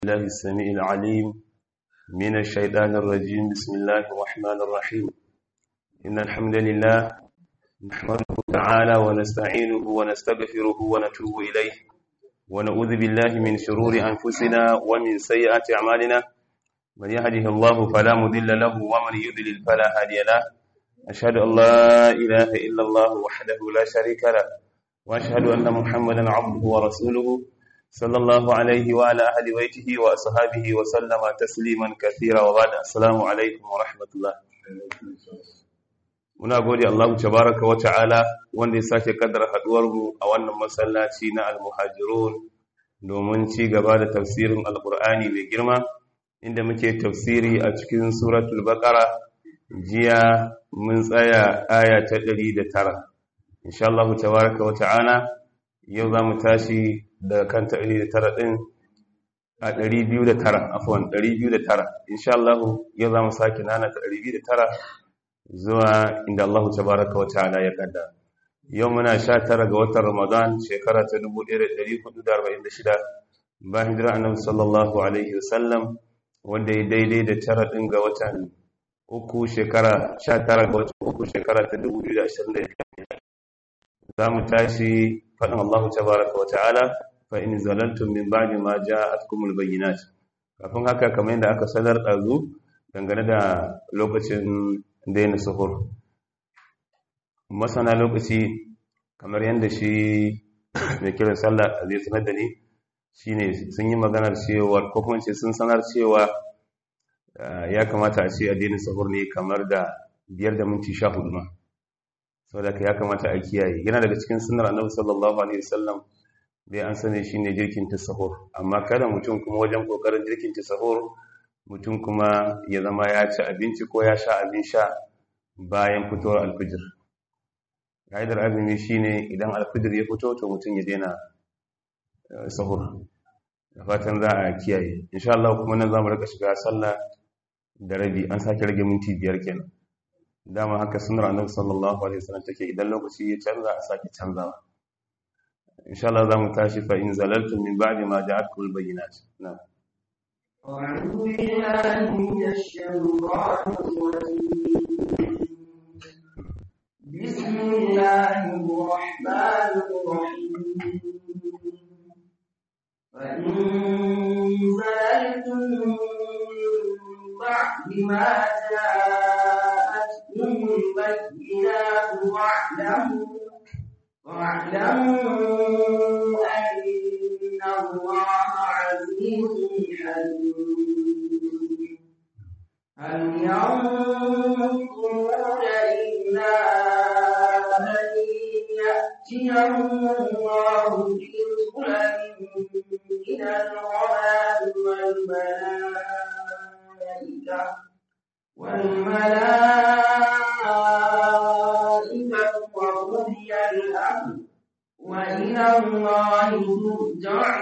الله السميع العليم من الشيطان الرجيم بسم الله الرحمن الرحيم إن الحمد لله نحمده تعالى ونستعينه ونستغفره ونتوب إليه ونعوذ بالله من شرور أنفسنا ومن سيئات أعمالنا من يهده الله فلا مضل له ومن يضلل فلا هادي له أشهد أن لا إله إلا الله وحده لا شريك له وأشهد أن محمدا عبده ورسوله صلى الله عليه وعلى أهل بيته وأصحابه وسلم تسليما كثيرا وبعد السلام عليكم ورحمة الله muna gode Allah tabaraka wa ta'ala wanda ya sake kaddara haduwar mu a wannan masallaci na al-muhajirun domin ci gaba da tafsirin alqur'ani mai girma inda muke tafsiri a cikin suratul baqara jiya mun tsaya aya ta 109 insha Allah tabaraka wa ta'ala yau za mu tashi da kan ta 109 din a 209 afwan 209 insha Allah yau za mu sake nana ta 209 zuwa inda Allah tabaraka wa ta'ala ya kada yau muna 19 ga watan Ramadan shekara ta 1446 bayan hijira annabi sallallahu alaihi wasallam wanda ya daidai da tara din ga watan uku shekara 19 ga watan uku shekara ta 2025 za mu tashi faɗin Allah tabaraka wa ta'ala fa in zalaltum min ba'di ma ja'atkumul bayyinat kafin haka kamar yadda aka sanar ɗazu dangane da lokacin daina suhur masana lokaci kamar yadda shi mai kiran sallah zai sanar da ni shine sun yi maganar cewa ko kuma ce sun sanar cewa ya kamata a ce a daina suhur ne kamar da biyar da minti sha hudu ma saboda ya kamata a kiyaye yana daga cikin sunnar annabi sallallahu alaihi wasallam dai an sani shine jirkin tasahur amma kada mutum kuma wajen kokarin jirkin tasahur mutum kuma ya zama ya ci abinci ko ya sha abin sha bayan fitowar alfijir ka'idar azumi shine idan alfijir ya fito to mutum ya daina sahur da fatan za a kiyaye insha Allah kuma nan zamu rika shiga sallah da rabi an sake rage minti biyar kenan dama haka sunar annabi sallallahu alaihi wasallam take idan lokaci ya canza a sake canzawa insha Allah zamu tashi fa in zalaltum min ba'di ma ja'atkum al-bayyinat na'am أعوذ بالله من الشيطان الرجيم بسم الله الرحمن الرحيم فإن زللتم من بعد ما جاءتكم البينات واعلموا واعلموا أن الله عزيز حكيم هل ينظرون إلا أن يأتيهم الله في ظلل من الغمام والملائكة والملائكة وقضي الأمر وإلى الله ترجع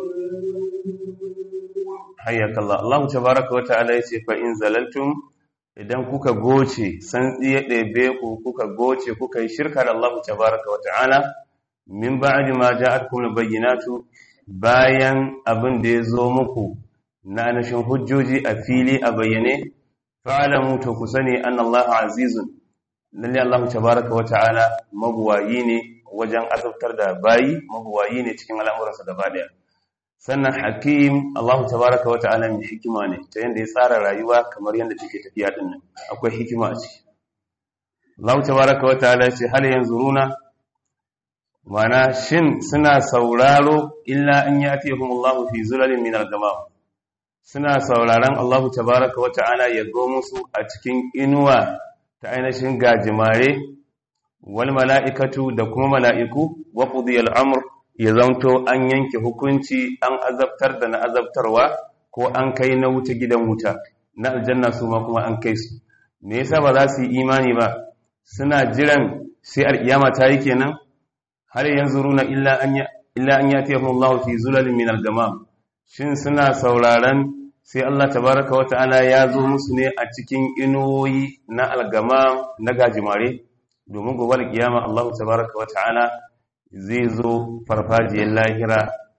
حياك الله الله تبارك وتعالى yace fa in zalaltum idan kuka goce san tsiye ɗebe ku kuka goce kuka yi shirka da Allah tabaraka wa ta'ala min ba'di ma ja'atkum bayyinatu bayan abin da ya zo muku na anashin hujjoji a fili a bayyane fa'alamu to ku sani an Allah azizun lalle Allah tabaraka wa ta'ala mabuwayi ne wajen azabtar da bayi mabuwayi ne cikin al'amuransa gaba daya sannan hakim Allah tabaraka wa ta'ala mai hikima ne ta yanda ya tsara rayuwa kamar yanda take tafiya din nan akwai hikima a ciki Allah tabaraka wa ta'ala ce hal yanzuruna mana shin suna sauraro illa an yatihum Allah fi zulalin min al-gamam suna sauraron Allah tabaraka wa ta'ala ya go musu a cikin inuwa ta ainihin gajimare wal mala'ikatu da kuma mala'iku wa qudiyal amr ya zanto an yanke hukunci an azabtar da na azabtarwa ko an kai na wuta gidan wuta na aljanna su ma kuma an kai su me yasa ba za su yi imani ba suna jiran sai alkiyama ta yi kenan har yanzu runa illa an illa an yatihum Allah fi zulalin min al-gamam shin suna sauraron sai Allah tabaraka wa ta'ala ya zo musu ne a cikin inuwoyi na algama na gajimare domin gobe alkiyama Allah tabaraka wa ta'ala zai zo farfajiyar lahira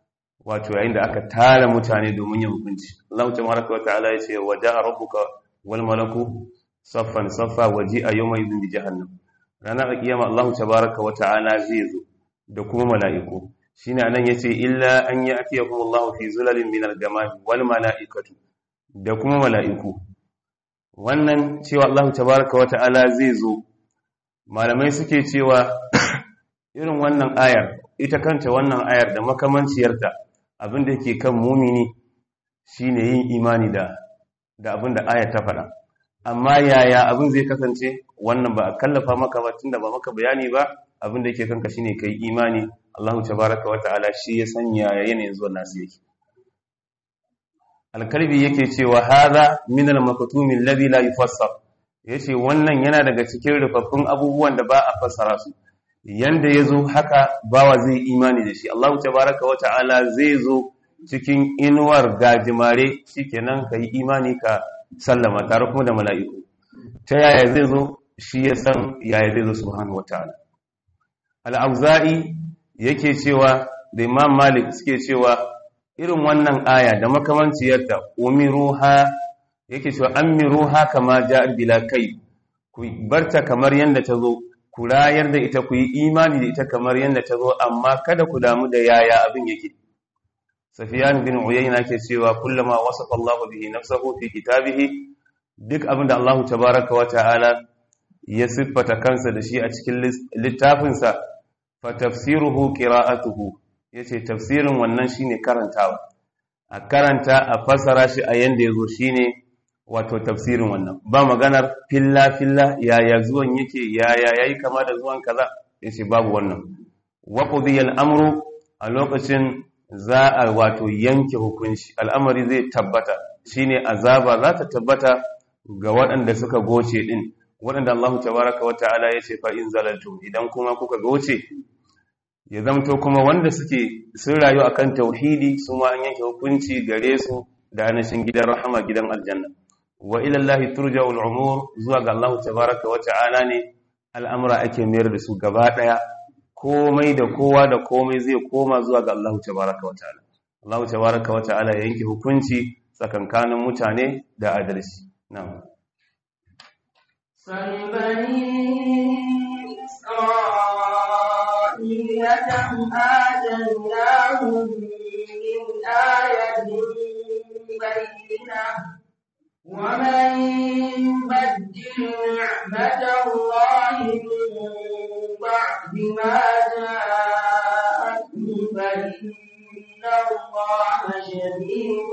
wato yayin da aka tara mutane domin yin hukunci Allah tabaraka wa ta'ala ya ce wa ja'a rabbuka wal malaku saffan saffa waji a yawma idin bi jahannam ranar kiyama Allah tabaraka wa ta'ala zai zo da kuma mala'iku shine anan yace illa an ya'tiyakum Allah fi zulalin min al-gamam wal mala'ikatu da kuma mala'iku wannan cewa Allah tabaraka wa ta'ala zai zo malamai suke cewa irin wannan ayar ita kanta wannan ayar da makamanciyarta abin da yake kan mumini shine yin imani da da abin da ayar ta faɗa amma yaya abin zai kasance wannan ba a kallafa maka ba tunda ba maka bayani ba abin da yake kanka shine kai imani Allahu tabaraka wa ta'ala shi ya sanya yanayin zuwa nasu yake alkalbi yake cewa hadha min al-maktumi alladhi la yufassar yace wannan yana daga cikin rufaffun abubuwan da ba a fassara su yanda yazo haka bawa zai imani da shi Allahu tabaraka wa ta'ala zai zo cikin inuwar gajimare shikenan kai imani ka sallama tare kuma da mala'iku ta yaya zai zo shi ya san yaya zai zo subhanahu wa ta'ala al-auza'i yake cewa da imam malik suke cewa irin wannan aya da makamanciyarta umiruha yake cewa amiruha kama ja'at bila kai ku barta kamar yanda ta zo ku rayar da ita ku yi imani da ita kamar yanda ta zo amma kada ku damu da yaya abin yake safiyan bin uyayna ke cewa kullama wasafa Allah bihi nafsahu fi kitabihi duk abin da Allah tabaaraka wa ta'ala ya siffata kansa da shi a cikin littafinsa fa tafsiruhu qira'atuhu yace tafsirin wannan shine karantawa a karanta a fasara shi a yanda yazo shine wato tafsirin wannan ba maganar filla filla yaya zuwan yake yaya yayi kama da zuwan kaza yace babu wannan wa qudiyal amru a lokacin za a wato yanke hukunci al'amari zai tabbata shine azaba za ta tabbata ga waɗanda suka goce din waɗanda Allah tabaraka wa ta'ala yace fa in zalaltum idan kuma kuka goce ya zamto kuma wanda suke sun rayu akan tauhidi su ma an yanke hukunci gare su da anashin gidan rahama gidan aljanna wa ila Allah turja'ul umur zuwa ga Allah tabaraka wa ta'ala ne al'amura ake mayar da su gaba daya komai da kowa da komai zai koma zuwa ga Allah tabaraka wa ta'ala Allah tabaraka wa ta'ala ya yanke hukunci tsakankanin mutane da adalci na'am سل بني إسرائيل كم آتيناهم من آية بينة ومن يبدل نعمة الله من بعد ما جاءته فإن الله شديد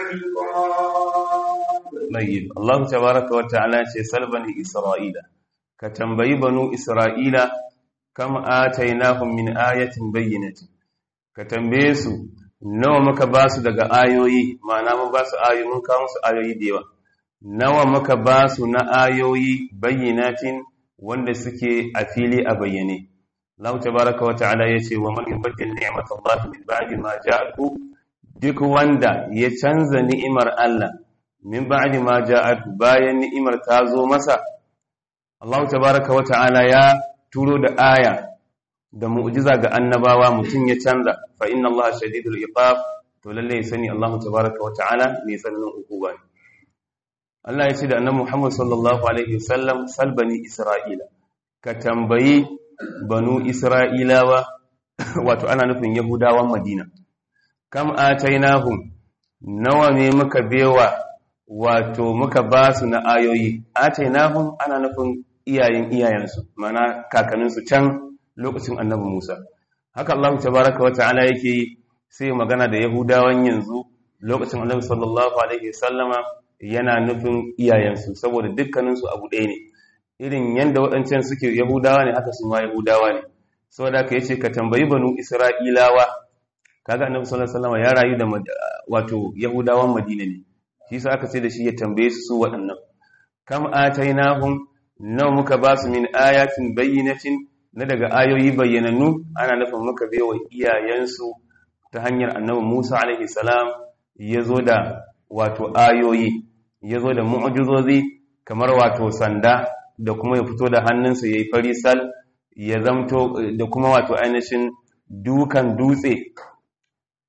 العقاب طيب الله تبارك وتعالى ce sal bani isra'ila ka tambayi banu isra'ila kam atainahum min ayatin bayyinatin ka tambaye su nawa muka ba su daga ayoyi ma'ana mun ba su ayoyi mun kawo su ayoyi da yawa nawa muka ba su na ayoyi bayyinatin wanda suke a fili a bayyane Allah tabaraka wa ta'ala yace wa man yubaddil ni'matallahi min ba'di ma ja'aku duk wanda ya canza ni'imar Allah min ba'di ma ja'at bayan ni'imar ta zo masa Allah tabaaraka wa ta'ala ya turo da aya da mu'jiza ga annabawa mutum ya canza fa inna Allah shadidul iqab to lalle ya sani Allah tabaaraka wa ta'ala mai tsananin hukuma ne Allah ya ce da annabi Muhammad sallallahu alaihi wasallam salbani Isra'ila ka tambayi banu Isra'ilawa wato ana nufin Yahudawan Madina kam atainahum nawa ne muka bewa wato muka ba su na ayoyi atainahum ana nufin iyayen iyayensu mana kakanninsu can lokacin annabi Musa haka Allah tabaraka wata'ala yake yi sai magana da Yahudawan yanzu lokacin annabi sallallahu alaihi wasallama yana nufin iyayensu saboda dukkaninsu abu ɗaya ne irin yanda waɗancan suke Yahudawa ne haka su ma Yahudawa ne saboda haka yace ka tambayi banu Isra'ilawa kaga annabi sallallahu alaihi wasallama ya rayu da wato Yahudawan Madina ne shi sa aka ce da shi ya tambaye su su waɗannan kam atainahum nawa muka ba su min ayatin bayyinatin na daga ayoyi bayyanannu ana nufin muka wa iyayensu ta hanyar annabi Musa alaihi salam ya zo da wato ayoyi ya zo da mu'jizozi kamar wato sanda da kuma ya fito da hannunsa ya yi farisal ya zamto da kuma wato ainihin dukan dutse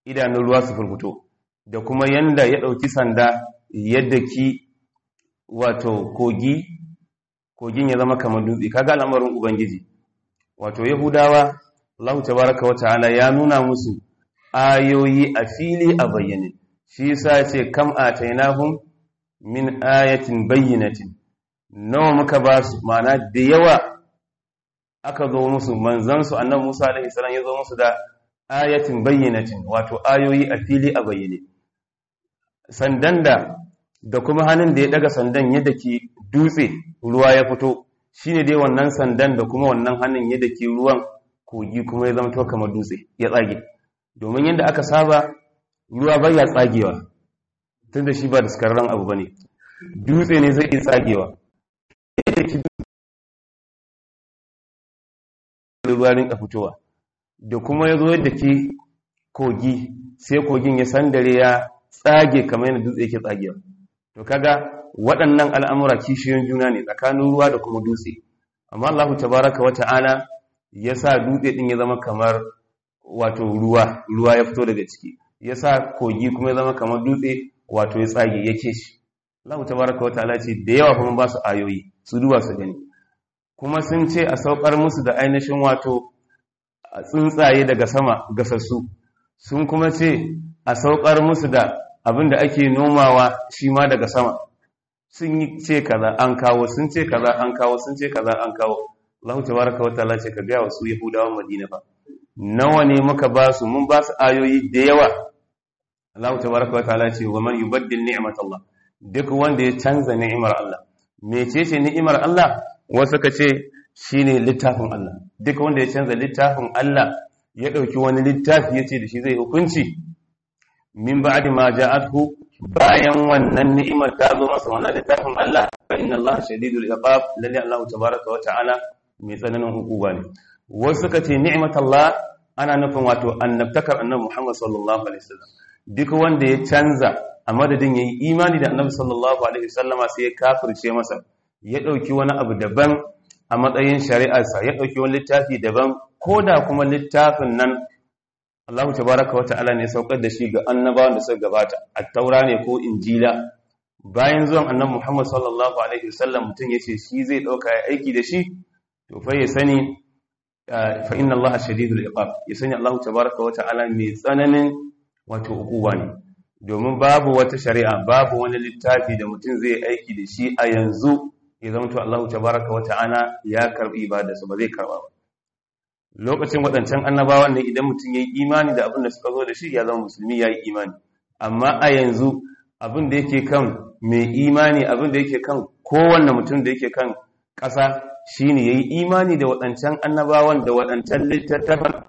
idanun ruwa su furfuto da kuma yanda ya ɗauki sanda yadda ki wato kogi kogin ya zama kamar dutse kaga al'amarin ubangiji wato yahudawa Allah tabaraka wa ta'ala ya nuna musu ayoyi a fili a bayyane shi yasa ce kam atainahum min ayatin bayyinatin nawa muka ba su ma'ana da yawa aka zo musu manzansu annabi Musa alaihi salam ya zo musu da ayatin bayyinatin wato ayoyi a fili a bayyane sandan da da kuma hannun da ya daga sandan yadda ke dutse ruwa ya fito shine dai wannan sandan da kuma wannan hannun yadda ke ruwan kogi kuma ya zama to kamar dutse ya tsage domin yadda aka saba ruwa bai ya tsagewa tunda shi ba da skararren abu bane dutse ne zai iya tsagewa ruwa rinka fitowa da kuma ya zo yadda ke kogi sai kogin ya sandare ya tsage kamar yadda dutse yake tsagewa to kaga waɗannan al'amura kishiyoyin juna ne tsakanin ruwa da kuma dutse amma Allah tabaraka wa ta'ala ya sa dutse ɗin ya zama kamar wato ruwa ruwa ya fito daga ciki ya sa kogi kuma ya zama kamar dutse wato ya tsage ya ke shi Allah tabaraka wa ta'ala ce da yawa kuma ba su ayoyi su duba su gani kuma sun ce a saukar musu da ainihin wato tsuntsaye daga sama gasassu sun kuma ce a saukar musu da abin da ake nomawa shi ma daga sama sun yi ce kaza an kawo sun ce kaza an kawo sun ce kaza an kawo Allah tabaraka wa ta'ala ce ka ga wasu Yahudawan Madina ba nawa ne muka ba su mun ba su ayoyi da yawa Allah tabaraka wa ta'ala ce wa man yubaddil ni'matallah duk wanda ya canza ni'imar Allah mecece ni'imar Allah wasu ka ce shine littafin Allah duk wanda ya canza littafin Allah ya dauki wani littafi yace da shi zai hukunci min ba'di ma ja'athu bayan wannan ni'imar ta zo masa wannan littafin Allah fa inna Allah shadidul iqab lalle Allah tabaaraka wa ta'ala mai tsananin hukuma ne wasu suka ce ni'matallah ana nufin wato annabtakar annabi Muhammad sallallahu alaihi wasallam duk wanda ya canza a madadin yayi imani da annabi sallallahu alaihi wasallama sai ya kafirce masa ya dauki wani abu daban a matsayin shari'arsa ya dauki wani littafi daban koda kuma littafin nan Allah tabaraka wa ta'ala ne saukar da shi ga annabawan da suka gabata at-taura ne ko injila bayan zuwan annabi Muhammad sallallahu alaihi wasallam mutum yace shi zai dauka ya aiki da shi to fa ya sani fa inna Allah shadidul iqab ya sani Allah tabaraka wa ta'ala mai tsananin wato hukuma ne domin babu wata shari'a babu wani littafi da mutum zai aiki da shi a yanzu ya zama to Allah tabaraka wa ta'ala ya karbi ibadarsa ba zai karba ba lokacin waɗancan annabawan ne idan mutum ya yi imani da abin da suka zo da shi ya zama musulmi ya yi imani amma a yanzu abin da yake kan mai imani abin da yake kan kowanne mutum da yake kan ƙasa shi ne ya yi imani da waɗancan annabawan da waɗancan littattafan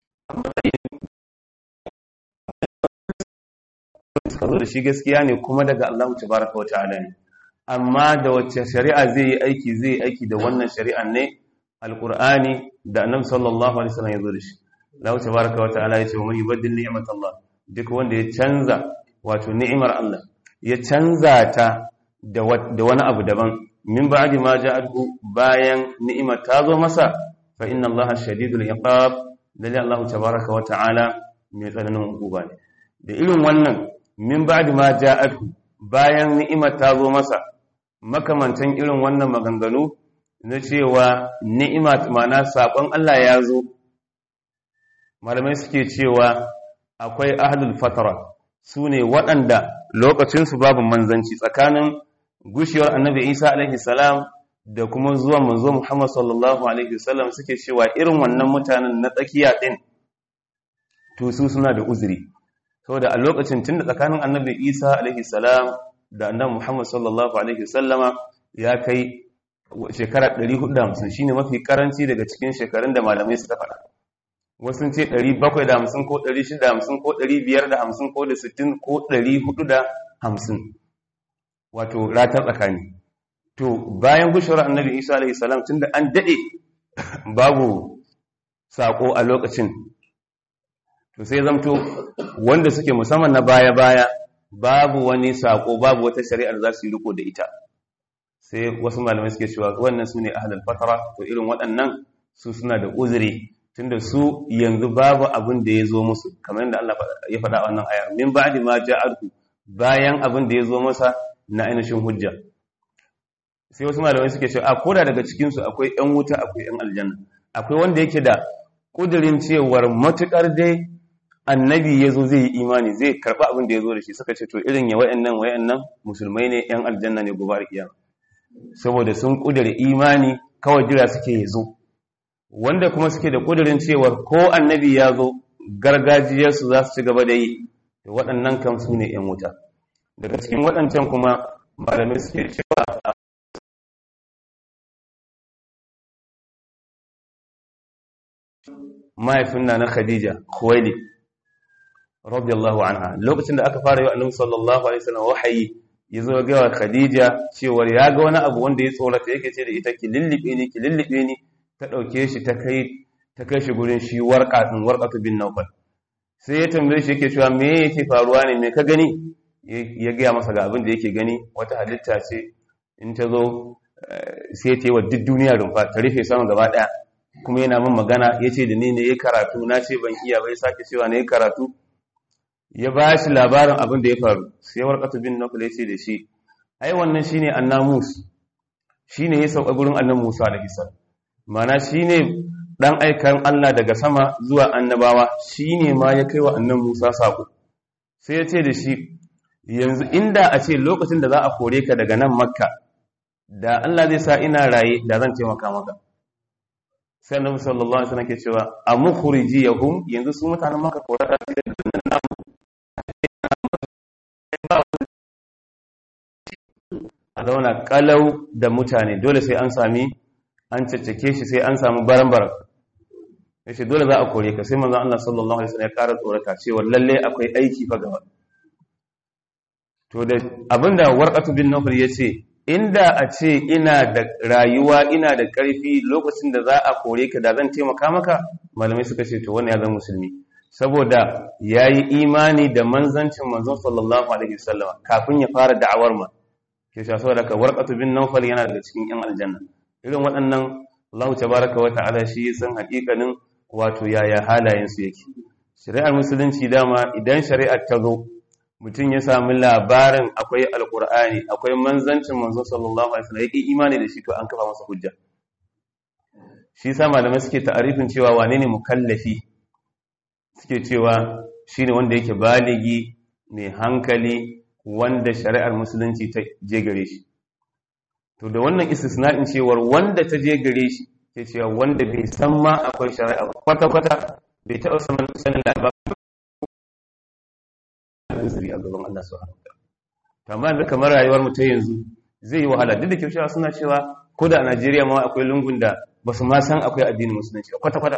suka zo da shi gaskiya ne kuma daga Allah tabaraka wa ta'ala ne amma da wacce shari'a zai yi aiki zai yi aiki da wannan shari'an ne alqur'ani da annabi sallallahu alaihi wasallam ya zo da shi Allah tabaraka wa ta'ala ya ce man yubaddil ni'matallah duk wanda ya canza wato ni'imar Allah ya canza ta da wani abu daban min ba'di ma ja'athu bayan ni'imar ta zo masa fa inna Allah shadidul iqab lalle Allah tabaraka wa ta'ala mai tsananin hukuma ne da irin wannan min ba'di ma ja'athu bayan ni'imar ta zo masa makamantan irin wannan maganganu na cewa ni'ima mana sakon Allah ya zo malamai suke cewa akwai ahlul fatara su ne waɗanda lokacinsu babu manzanci tsakanin gushewar annabi isa alaihi salam da kuma zuwa manzo muhammad sallallahu alaihi wasallam suke cewa irin wannan mutanen na tsakiya ɗin to su suna da uzuri saboda a lokacin tun da tsakanin annabi isa alaihi salam da annabi muhammad sallallahu alaihi wasallama ya kai shekara 450 shine mafi karanci daga cikin shekarun da malamai suka faɗa wasu ce 750 ko 650 ko 550 ko da 60 ko 450 wato ratar tsakani to bayan gushewar annabi isa alaihi salam tunda an dade babu sako a lokacin to sai zamto wanda suke musamman na baya-baya babu wani sako babu wata shari'ar za su yi riko da ita sai wasu malamai suke cewa wannan su ne ahalar fatara to irin waɗannan su suna da uzuri tunda su yanzu babu abin da ya zo musu kamar yadda Allah ya faɗa a wannan ayar min ba'di ma ja'alku bayan abin da ya zo masa na ainihin hujja sai wasu malamai suke cewa a koda daga cikin su akwai ƴan wuta akwai ƴan aljanna akwai wanda yake da kudirin cewar matukar dai annabi ya zo zai yi imani zai karɓi abin da ya zo da shi suka ce to irin ya wayannan wayannan musulmai ne ƴan aljanna ne gobe kiyama saboda sun kudure imani kawai jira suke ya zo wanda kuma suke da kudirin cewar ko annabi ya zo gargajiyarsu za su ci gaba da yi waɗannan kan su ne ‘yan wuta daga cikin waɗancan kuma malamai suke cewa mahaifin na na khadija kuwaili radiyallahu anha lokacin da aka fara yi wa annabi sallallahu alaihi wasallam wahayi ya zo ga wa khadija cewar ya ga wani abu wanda ya tsorata yake ce da ita ki lullube ni ki lullube ni ta ɗauke shi ta kai ta kai shi gurin shi warƙa ɗin warƙatu bin naufal sai ya tambaye shi yake cewa me yake faruwa ne me ka gani ya gaya masa ga abin da yake gani wata halitta ce in ta zo sai ta yi wa duk duniya rumfa ta rufe sama gaba ɗaya kuma yana min magana ya ce da ni ne ya karatu na ce ban iya bai sake cewa na ya karatu ya ba shi labarin abin da ya faru sai warƙatu bin naufal ya ce da shi ai wannan shine annamus shine ya sauka gurin annabi Musa alaihi salam mana shi ne ɗan aikan Allah daga sama zuwa annabawa shi ne ma ya kai wa annan Musa saƙo sai ya ce da shi yanzu inda a ce lokacin da za a kore ka daga nan makka da Allah zai sa ina raye da zan taimaka maka sai annabi sallallahu alaihi wasallam ke cewa a mukhriji yahum yanzu su mutanen makka kore da su da nan namu a zauna kalau da mutane dole sai an sami an caccake shi sai an samu baran-baran ya ce dole za a kore ka sai manzan Allah sallallahu Alaihi wasallam ya ƙara tsorata cewa lalle akwai aiki fa gaba to da abinda warqatu bin nawfal ya ce inda a ce ina da rayuwa ina da ƙarfi lokacin da za a kore ka da zan taimaka maka malamai suka ce to wannan ya zama musulmi saboda ya yi imani da manzancin manzon sallallahu alaihi wasallam kafin ya fara da'awar ma ke sha saboda ka warqatu bin nawfal yana daga cikin yan aljanna irin waɗannan Allah tabaraka wa ta'ala shi ya san haƙiƙanin wato yaya halayen su yake shari'ar musulunci dama idan shari'ar ta zo mutum ya sami labarin akwai alkur'ani akwai manzancin manzo sallallahu alaihi wasallam yake imani da shi to an kafa masa hujja shi sa malamai suke ta'arifin cewa wane ne mukallafi suke cewa shine wanda yake baligi mai hankali wanda shari'ar musulunci ta je gare shi to da wannan istisna'in cewar wanda ta je gare shi ke cewa wanda bai san ma akwai shari'a kwata-kwata bai taɓa sanin labarin uzuri a gaban Allah subhanahu wa ta'ala amma yanzu kamar rayuwar mu ta yanzu zai yi wahala duk da kyau suna cewa ko da a Najeriya ma akwai lungun da ba su ma san akwai addinin musulunci kwata-kwata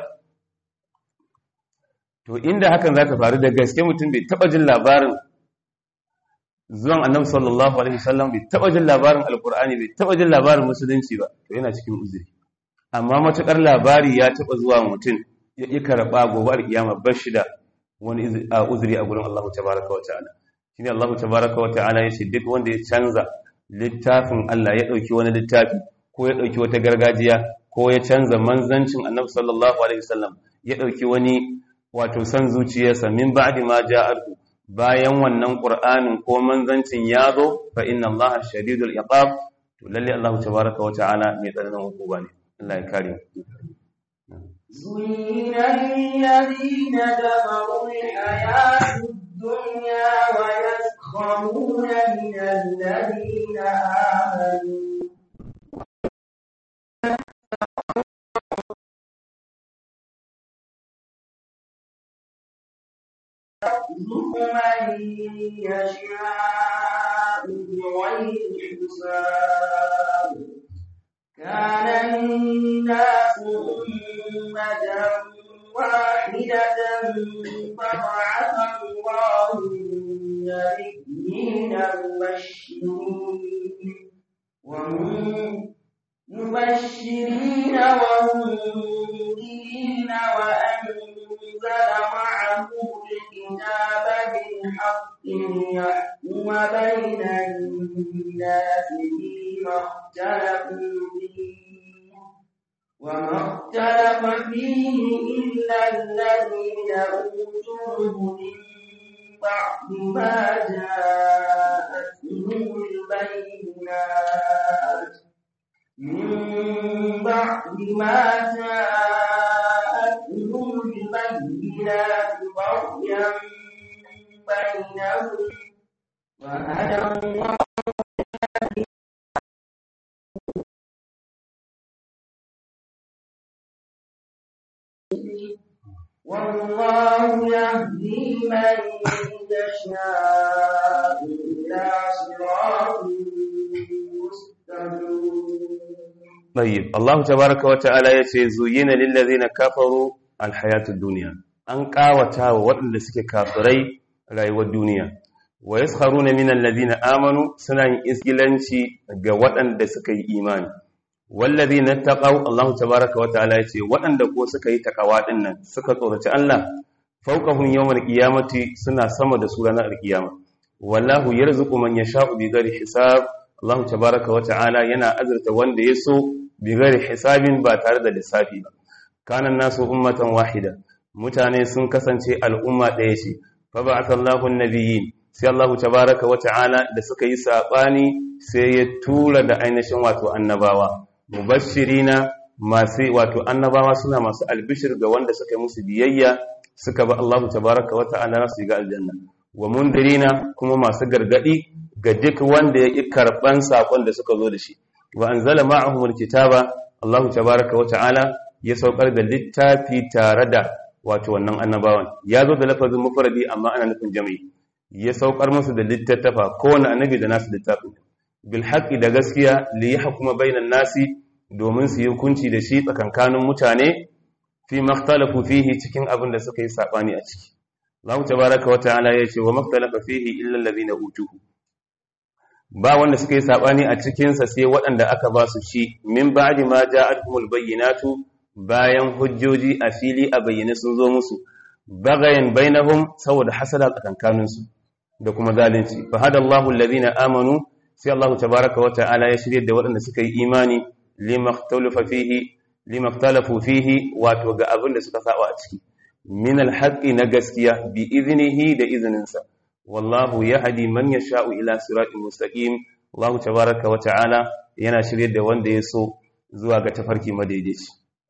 to inda hakan za ta faru da gaske mutum bai taɓa jin labarin zuwan annabi sallallahu alaihi wasallam bai taba jin labarin alqur'ani bai taba jin labarin musulunci ba to yana cikin uzuri amma matukar labari ya taba zuwa mutum ya yi karba gobe alkiyama bashi da wani uzuri a gurin Allah tabaaraka wa ta'ala shine Allah tabaaraka wa ta'ala yace duk wanda ya canza littafin Allah ya dauki wani littafi ko ya dauki wata gargajiya ko ya canza manzancin annabi sallallahu alaihi wasallam ya dauki wani wato san zuciyarsa min ba'di ma ja'arku bayan wannan ƙur'anin ko manzancin ya zo fa inna allaha shadidul iqab to lalle Allah tabaraka wa ta'ala mai tsananin hukuma ne Allah ya kare زين للذين كفروا الحياة الدنيا ويسخرون من الذين آمنوا يرزق من يشاء بغير حساب كان الناس أمة واحدة فبعث الله النبيين مبشرين مبشرين ومنذرين وأنزل معهم الكتاب بالحق ليحكم بين الناس فيما اختلفوا فيه وما اختلف فيه إلا الذين أوتوه من بعد ما جاءتهم البينات من بعد ما جاءتهم البينات بغيا بينهم وهدى الله والله يهدي من يشاء إلى صراط مستقيم طيب الله تبارك وتعالى yace zuyina lil ladina kafaru al hayatud dunya an kawata wa waɗanda suke kafirai rayuwar duniya wa yaskharuna minal ladina amanu suna yin isgilanci ga waɗanda suka yi imani wallazina taqaw Allah tabaaraka wa ta'ala yace waɗanda ko suka yi takawa din nan suka tsoraci Allah fawqahum yawmal qiyamati suna sama da su ranar alqiyama wallahu yarzuqu man yasha'u bighairi hisab Allah tabaaraka wa ta'ala yana azurta wanda ya so bighairi hisabin ba tare da lissafi ba kana nasu ummatan wahida mutane sun kasance al'umma ɗaya ce fa ba'atha Allahu an-nabiyyin sai Allah tabaaraka wa ta'ala da suka yi sabani sai ya tura da ainihin wato annabawa mubashirina masu wato annabawa suna masu albishir ga wanda suka yi musu biyayya suka ba Allah tabaraka wa ta'ala su ga aljanna wa mundirina kuma masu gargadi ga duk wanda ya ki karban sakon da suka zo da shi wa anzala ma'ahum alkitaba Allah tabaraka wa ta'ala ya saukar da littafi tare da wato wannan annabawan ya zo da lafazin mufradi amma ana nufin jami'i ya saukar musu da littattafa kowane annabi da nasu littafin bil haqqi da gaskiya li yahkuma bainan nasi domin su yi hukunci da shi tsakankanin mutane fi makhtalafu fihi cikin abin da suka yi sabani a ciki Allah tabaaraka wa ta'ala ya ce wa makhtalafa fihi illa allazina utuhu ba wanda suka yi sabani a cikin sa sai waɗanda aka ba su shi min ba'di ma ja'atuhumul bayyinatu bayan hujjoji a fili a bayyane sun zo musu bagayen bainahum saboda hasada tsakankanin su da kuma zalunci fa hadallahu allazina amanu sai Allah tabaaraka wa ta'ala ya shirye da waɗanda suka yi imani limaktalafa fihi limaktalafu fihi wato ga abin da suka saba a ciki min alhaqi na gaskiya bi iznihi da izininsa wallahu yahdi man yasha'u ila siratin mustaqim Allah tabaaraka wa ta'ala yana shirye da wanda ya so zuwa ga tafarki madaidaici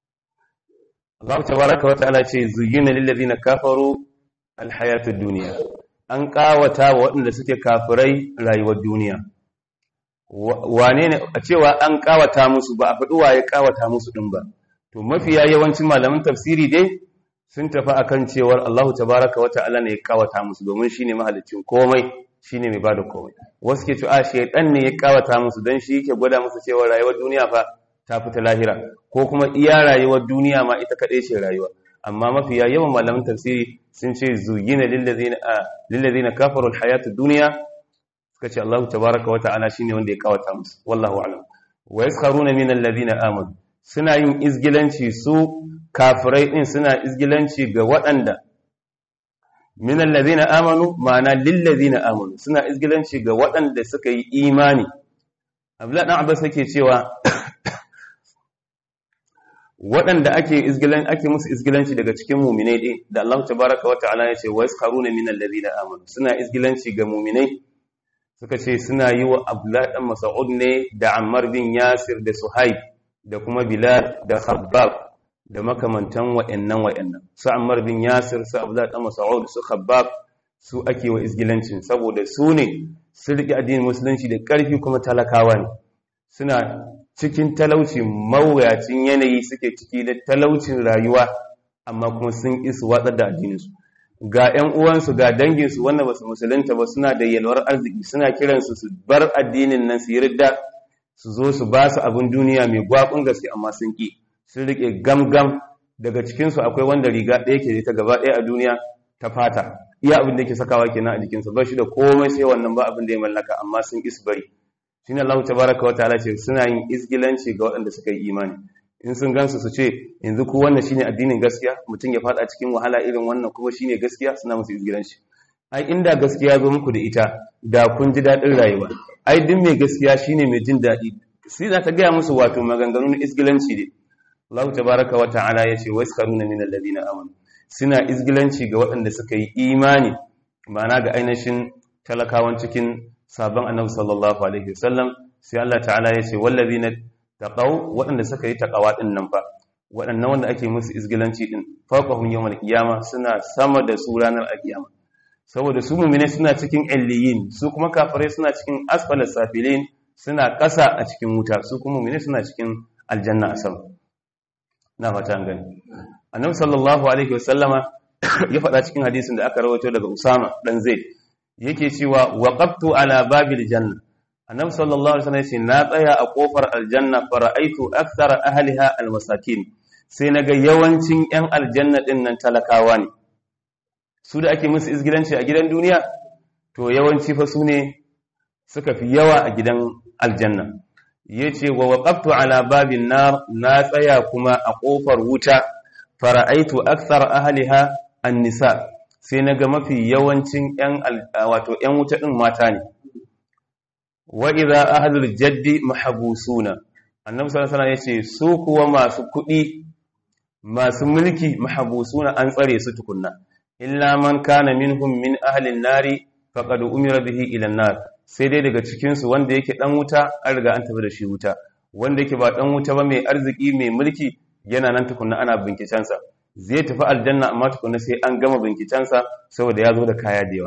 Allah tabaaraka wa ta'ala ce zuyyina lil ladina kafaru alhayatud dunya an kawata wa waɗanda suke kafirai rayuwar duniya wane ne a cewa an kawata musu ba a faɗi waye kawata musu ɗin ba to mafiya yawancin malaman tafsiri dai sun tafi akan cewar Allah tabaraka wa ta'ala ne ya kawata musu domin shine mahalicin komai shine mai bada komai wasu ke cewa shaydan ne ya kawata musu dan shi yake gwada musu cewa rayuwar duniya fa ta fita lahira ko kuma iya rayuwar duniya ma ita kaɗai ce rayuwa amma mafiya yawan malaman tafsiri sun ce zuyina lil ladina kafaru al hayatud dunya suka ce Allah tabaraka wa ta'ala shine wanda ya kawata musu wallahu a'lam wa yaskharuna min alladhina amanu suna yin izgilanci su kafirai din suna izgilanci ga waɗanda min alladhina amanu ma'ana lil ladina amanu suna izgilanci ga waɗanda suka yi imani Abdullah dan Abbas yake cewa waɗanda ake izgilan ake musu izgilanci daga cikin mu'minai din da Allah tabaraka wa ta'ala ya ce wa yaskharuna min alladhina amanu suna izgilanci ga mu'minai suka ce suna yi wa Abdullah dan Mas'ud ne da Ammar bin Yasir da Suhaib da kuma Bilal da Khabbab da makamantan wa'annan wa'annan su Ammar bin Yasir su Abdullah dan Mas'ud su Khabbab su ake wa izgilancin saboda su ne su riƙe addinin musulunci da ƙarfi kuma talakawa ne suna cikin talauci mawuyacin yanayi suke ciki da talaucin rayuwa amma kuma sun isu watsar da addininsu ga 'yan uwansu ga danginsu wanda ba su musulunta ba suna da yalwar arziki suna kiransu su bar addinin nan su yi ridda su zo su ba su abin duniya mai gwakun gaske amma sun ƙi sun riƙe gamgam daga cikinsu akwai wanda riga ɗaya ke ta gaba ɗaya a duniya ta fata iya abin da ke sakawa kenan a jikinsa ba shi da komai sai wannan ba abin da ya mallaka amma sun ƙi su bari shine Allah tabaraka wa ta'ala ce suna yin izgilanci ga waɗanda suka yi imani in sun gansu su ce yanzu ku wannan shine addinin gaskiya mutum ya fada cikin wahala irin wannan kuma shine gaskiya suna musu izgilanci ai inda gaskiya zo muku da ita da kun ji daɗin rayuwa ai duk mai gaskiya shine mai jin daɗi sai za ta gaya musu wato maganganu na izgilanci ne Allah tabaraka wa ta'ala yace waskaruna minal ladina amanu suna izgilanci ga waɗanda suka yi imani ma'ana ga ainihin talakawan cikin sabon annabi sallallahu alaihi wasallam sai Allah ta'ala yace wallazina taqaw waɗanda suka yi taqawa din nan fa waɗannan wanda ake musu izgilanci din faqahum yawmal qiyama suna sama da su ranar alqiyama saboda su mu'mine suna cikin illiyin su kuma kafirai suna cikin asfalas safilin suna ƙasa a cikin wuta su kuma mu'mine suna cikin aljanna a sama na fata an gani annabi sallallahu alaihi wasallama ya faɗa cikin hadisin da aka rawaito daga usama dan zaid yake cewa waqaftu ala babil janna annabi sallallahu alaihi wasallam yace na tsaya a kofar aljanna fara'aitu akthara ahliha almasakin sai naga yawancin yan aljanna din nan talakawa ne su da ake musu izgilanci a gidan duniya to yawanci fa su ne suka fi yawa a gidan aljanna yace wa waqaftu ala babin nar na tsaya kuma a kofar wuta fara'aitu akthar ahliha an-nisa sai naga mafi yawancin yan wato yan wuta din mata ne wa idza ahlul jaddi mahbusuna annabi sallallahu alaihi wasallam yace su kuwa masu kudi masu mulki mahbusuna an tsare su tukunna illa man kana minhum min ahli an-nari faqad umira bihi ila an-nar sai dai daga cikin su wanda yake dan wuta an riga an tafi da shi wuta wanda yake ba dan wuta ba mai arziki mai mulki yana nan tukunna ana binkicen sa zai tafi aljanna amma tukunna sai an gama binkicen sa saboda ya zo da kaya da yawa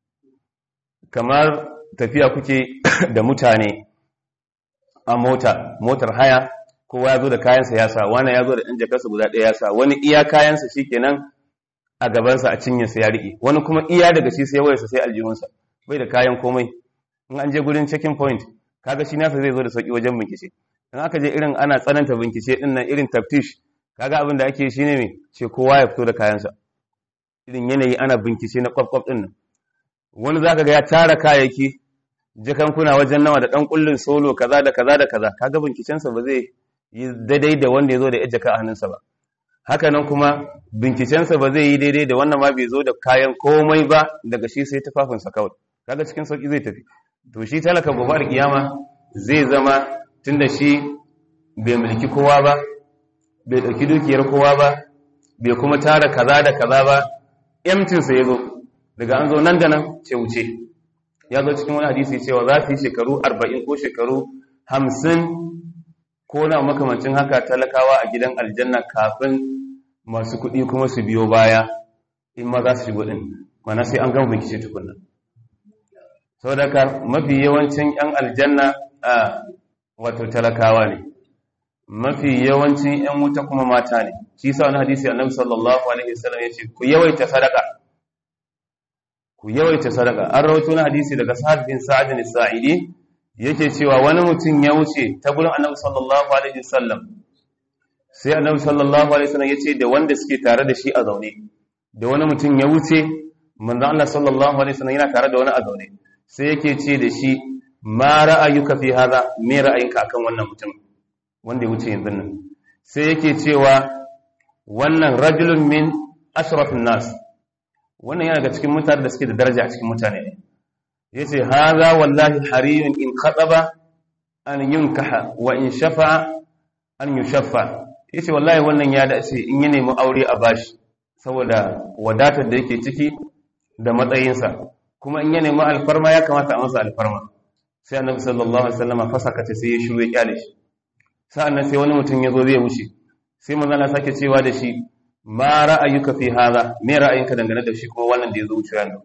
kamar tafiya kuke da mutane a mota motar haya kowa ya zo da kayansa ya sa wani ya zo da ɗan jakarsa guda ɗaya ya sa wani iya kayansa shi kenan a gabansa a cinyarsa ya riƙe wani kuma iya daga shi sai wayarsa sai aljihunsa bai da kayan komai in an je gurin checking point kaga shi nasa zai zo da sauki wajen bincike in aka je irin ana tsananta bincike din nan irin taftish kaga abin da ake shi ne me ce kowa ya fito da kayansa irin yanayi ana bincike na kwaf din nan wani zaka ga ya tara kayayyaki jakankuna wajen nawa da dan kullun solo kaza da kaza da kaza kaga bincikensa ba zai yi daidai da wanda ya zo da jaka a hannunsa ba haka nan kuma bincikensa ba zai yi daidai da wannan ma bai zo da kayan komai ba daga shi sai tufafinsa kawai kaga cikin sauki zai tafi to shi talaka gobe da kiyama zai zama tunda shi bai mulki kowa ba bai dauki dukiyar kowa ba bai kuma tara kaza da kaza ba emtinsa ya zo daga an zo nan da nan ce wuce ya zo cikin wani hadisi cewa za su yi shekaru arba'in ko shekaru hamsin ko na makamancin haka talakawa a gidan aljanna kafin masu kuɗi kuma su biyo baya in ma za su shigo ɗin mana sai an gama bincike tukunna sau da ka mafi yawancin 'yan aljanna a wato talakawa ne mafi yawancin 'yan wuta kuma mata ne shi sa wani hadisi annabi sallallahu alaihi wasallam ya ce ku yawaita sadaka ku yawaita sadaka an rawaito na hadisi daga sa'ad bin sa'ad bin sa'idi yake cewa wani mutum ya wuce ta gurin annabi sallallahu alaihi wasallam sai annabi sallallahu alaihi wasallam yace da wanda suke tare da shi a zaune da wani mutum ya wuce manzo Allah sallallahu alaihi wasallam yana tare da wani a zaune sai yake ce da shi ma ra'ayuka fi hadha me ra'ayinka akan wannan mutum wanda ya wuce yanzu nan sai yake cewa wannan rajulun min ashrafin nas wannan yana daga cikin mutane da suke da daraja a cikin mutane ne yace haza wallahi hariyun in khataba an yunkaha wa in shafa an yushaffa yace wallahi wannan ya dace in ya nemi aure a bashi saboda wadatar da yake ciki da matsayinsa kuma in ya nemi alfarma ya kamata a masa alfarma sai annabi sallallahu alaihi wasallam fasaka ta sai ya shiru ya kyale shi sa'annan sai wani mutum ya zo zai wuce sai manzo Allah sake cewa da shi ma ra'ayuka fi hadha me ra'ayinka dangane da shi kuma wannan da ya zo wuce yanzu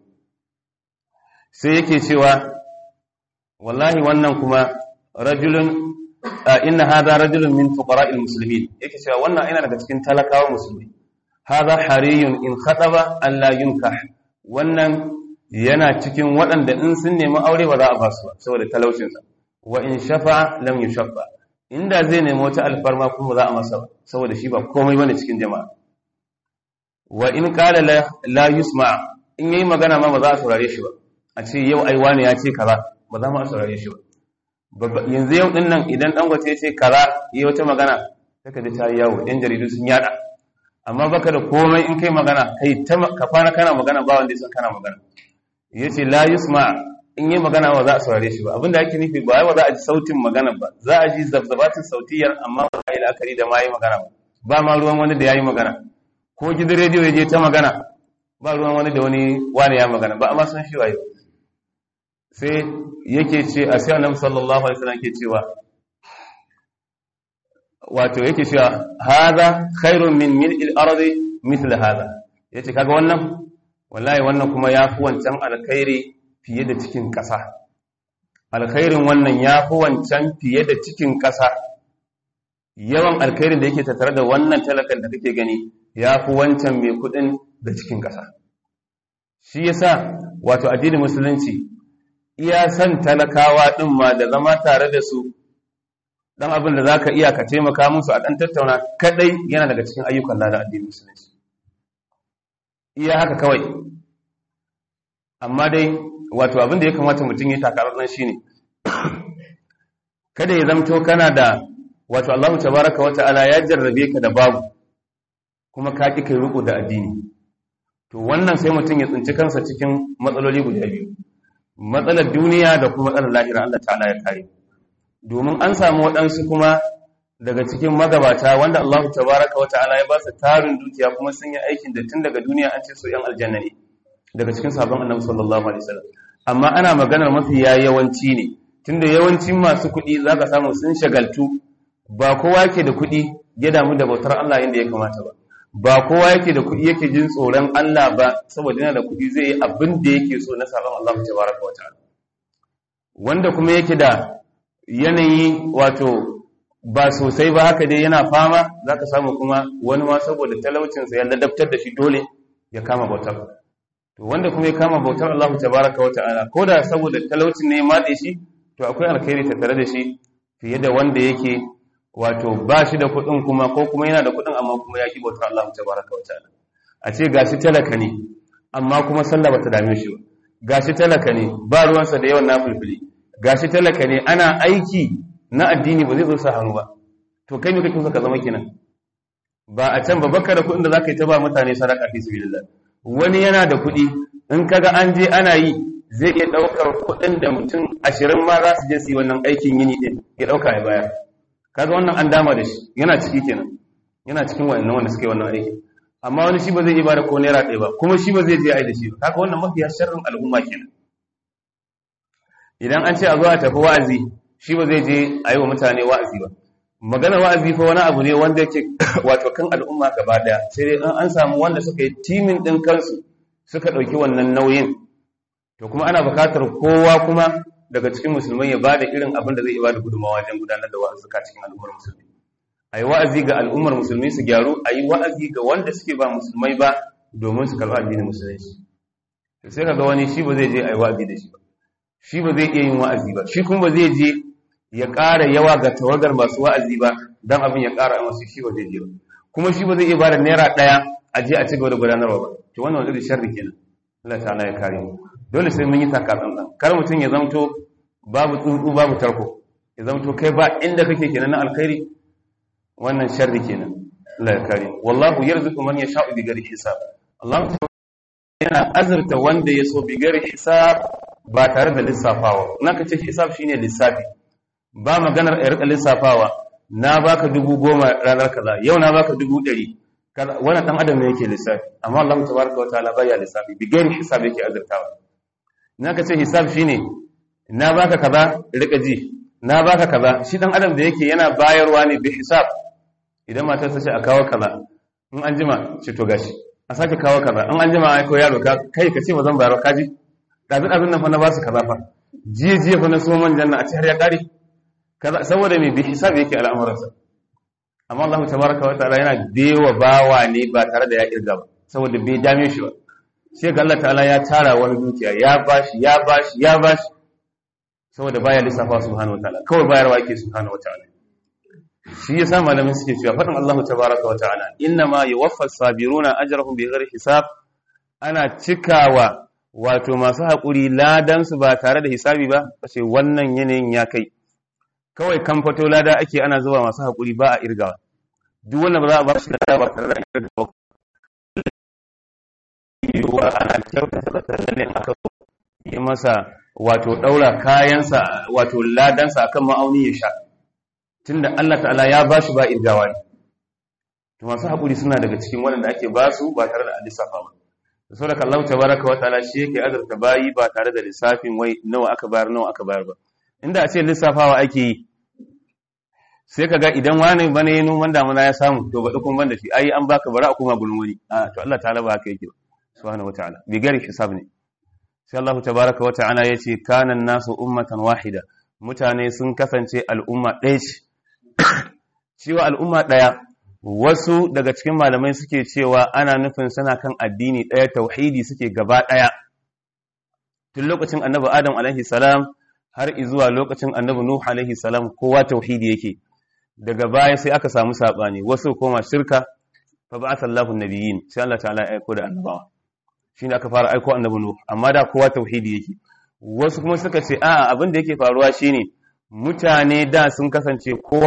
sai yake cewa wallahi wannan kuma rajulun inna hadha rajulun min fuqara'il muslimin yake cewa wannan ina daga cikin talakawa musulmi hadha hariyun in khataba an la yunkah wannan yana cikin waɗanda in sun nemi aure ba za a basu ba saboda talaucin sa wa in shafa lam yushaffa inda zai nemi wata alfarma kuma za a masa ba saboda shi ba komai bane cikin jama'a wa in qala la yusma in yayi magana ma ba za a saurare shi ba a ce yau ai wani ya ce kaza ba za mu a saurare shi ba yanzu yau din nan idan dangote ya ce kaza yi wata magana saka da ta yi yawo yan jaridu sun yada amma baka da komai in kai magana kai ta ka kwana kana magana ba wanda ya san kana magana yace la yusma in yi magana ba za a saurare shi ba abinda ake nufi ba ba za a ji sautin magana ba za a ji zabzabatin sautiyar amma ba a yi la'akari da ma yi magana ba ba ma ruwan wani da yayi magana ko gidan rediyo ya je ta magana ba ruwan wani da wani wani ya magana ba amma san shi waye sai yake ce a sai annabi sallallahu alaihi wasallam ke cewa wato yake cewa hadha khairun min mil'il ardi mithl hadha yace kaga wannan wallahi wannan kuma yafi wancan alkhairi fiye da cikin ƙasa alkhairin wannan yafi wancan fiye da cikin ƙasa yawan alkhairin da yake tattare da wannan talakan da kake gani yafi wancan mai kudin da cikin ƙasa shi yasa wato addinin musulunci iya san talakawa din ma da zama tare da su dan abin da zaka iya ka taimaka musu a dan tattauna kadai yana daga cikin ayyukan da addinin musulunci iya haka kawai amma dai wato abin da ya kamata mutum ya takarar nan shine kada ya zamto kana da wato Allahu tabaraka wa ta'ala ya jarrabe ka da babu kuma ka ki kai riko da addini to wannan sai mutum ya tsinci kansa cikin matsaloli guda biyu matsalar duniya da kuma matsalar lahira Allah ta'ala ya kare domin an samu waɗansu kuma daga cikin magabata wanda Allah tabaraka wa ta'ala ya ba su tarin dukiya kuma sun yi aikin da tun daga duniya an ce su yan aljanna ne daga cikin sabon annabi sallallahu alaihi wasallam amma ana maganar mafi yawanci ne tunda yawancin masu kuɗi zaka samu sun shagaltu ba kowa yake da kuɗi ya damu da bautar Allah yadda ya kamata ba ba kowa yake da kuɗi yake jin tsoron Allah ba saboda yana da kuɗi zai yi abin da yake so na sabon Allah tabaraka wa ta'ala wanda kuma yake da yanayi wato ba sosai ba haka dai yana fama zaka samu kuma wani ma saboda talaucinsa ya ladabtar da shi dole ya kama bautar to wanda kuma ya kama bautar Allah tabaraka wa ta'ala ko da saboda talaucin ne ya matse shi to akwai alkhairi tattare da shi fiye da wanda yake wato ba shi da kuɗin kuma ko kuma yana da kuɗin amma kuma ya ki bautar Allah tabaraka wa ta'ala a ce gashi talaka ne amma kuma sallah bata dame shi ba gashi talaka ne ba ruwansa da yawan nafilfili gashi talaka ne ana aiki na addini ba zai zo sa hannu ba to kai ne kake so ka zama kenan ba a can ba baka da kuɗin da zaka yi ta ba mutane sadaka fi sabilillah wani yana da kuɗi in kaga an je ana yi zai iya ɗaukar kuɗin da mutum ashirin ma za su je su yi wannan aikin yini ɗin ya ɗauka ya bayar kaga wannan an dama da shi yana ciki kenan yana cikin wannan wanda suke wannan aiki amma wani shi ba zai iya bada ko naira ɗaya ba kuma shi ba zai je a yi da shi ba kaga wannan mafiya sharrin al'umma kenan idan an ce a zo a tafi wa'azi shi ba zai je a yi wa mutane wa'azi ba maganar wa'azi fa wani abu ne wanda yake wato kan al'umma gaba daya sai dai an samu wanda suka yi timin din kansu suka dauki wannan nauyin to kuma ana bukatar kowa kuma daga cikin musulmai ya bada irin abin da zai bada gudunmawa wajen gudanar da wa'azuka cikin al'ummar musulmi ayi wa'azi ga al'ummar musulmi su gyaru ayi wa'azi ga wanda suke ba musulmai ba domin su karɓi addinin musulunci to sai kaga wani shi ba zai je ayi wa'azi da shi ba shi ba zai iya yin wa'azi ba shi kuma ba zai je ya ƙara yawa ga tawagar masu wa'azi ba don abin ya ƙara masu shi ba zai je ba kuma shi ba zai iya bada naira ɗaya a je a ci gaba da gudanarwa ba to wannan wani irin sharri kenan Allah ta'ala ya kare mu dole sai mun yi taka tsantsan kar mutum ya zamto babu tsuntsu babu tarko ya zamto kai ba inda kake kenan na alkhairi wannan sharri kenan Allah ya kare mu wallahu yarzuqu man yasha'u bi ghairi hisab Allah yana azurta wanda ya so bi ghairi hisab ba tare da lissafawa naka ce hisab shine lissafi ba maganar a rika lissafawa na baka dubu goma ranar kaza yau na baka dubu ɗari wannan ɗan adam ne yake lissafi amma Allah tabaraka wa ta'ala baya lissafi bi gairi hisab yake azurtawa na ka ce hisab shine na baka kaza rika ji na baka kaza shi ɗan adam da yake yana bayarwa ne bi hisab idan matar ta ce a kawo kaza in an jima ce to gashi a sake kawo kaza in an jima ai ko yaro ka kai ka ce ba zan bayar ka ji ɗazin ɗazin nan fa na ba su kaza fa jiya jiya fa na so manjan na a ce har ya ƙare saboda mai bi hisabi yake al'amuransa amma Allah tabaraka wa ta'ala yana dewa bawa ne ba tare da ya kirga ba saboda bai dame shi ba sai ga Allah ta'ala ya tara wani dukiya ya bashi ya bashi ya bashi saboda baya lissafa subhanahu wa ta'ala kawai bayarwa yake subhanahu wa ta'ala shi yasa malamin suke cewa fadin Allah tabaraka wa ta'ala inna ma yuwaffas sabiruna ajrahum bighairi hisab ana cikawa wato masu haƙuri ladan su ba tare da hisabi ba kace wannan yanayin ya kai kawai kan fato lada ake ana zuba masu haƙuri ba a irgawa duk wanda ba za a ba shi lada ba tare da irga ba yiwuwa ana kyautata da ne aka yi masa wato ɗaura kayansa wato ladansa akan ma'auni ya sha tunda Allah ta'ala ya ba shi ba irgawa ne to to masu haƙuri suna daga cikin waɗanda ake ba su ba tare da lissafa ba da saboda Allah tabaraka wa ta'ala shi yake azurta bayi ba tare da lissafin wai nawa aka bayar nawa aka bayar ba inda a ce lissafawa ake yi sai ka ga idan wani bane ya noman damuna ya samu to ba dukun ban da shi ai an baka bara a kuma gurin wani a to Allah ta'ala ba haka yake subhanahu wataala bi gari hisab ne sai Allah tabaraka wa ta'ala yace kana nasu ummatan wahida mutane sun kasance al'umma ɗaya ce cewa al'umma ɗaya wasu daga cikin malamai suke cewa ana nufin suna kan addini ɗaya tauhidi suke gaba ɗaya tun lokacin annabi adam alaihi salam har izuwa lokacin annabi nuh alaihi salam kowa tauhidi yake daga baya sai aka samu sabani wasu koma shirka fa ba'atha Allahu nabiyyin sai Allah ta'ala ya aiko da annabawa shine aka fara aiko annabi nuh amma da kowa tauhidi yake wasu kuma suka ce a'a abin da yake faruwa shine mutane da sun kasance kowa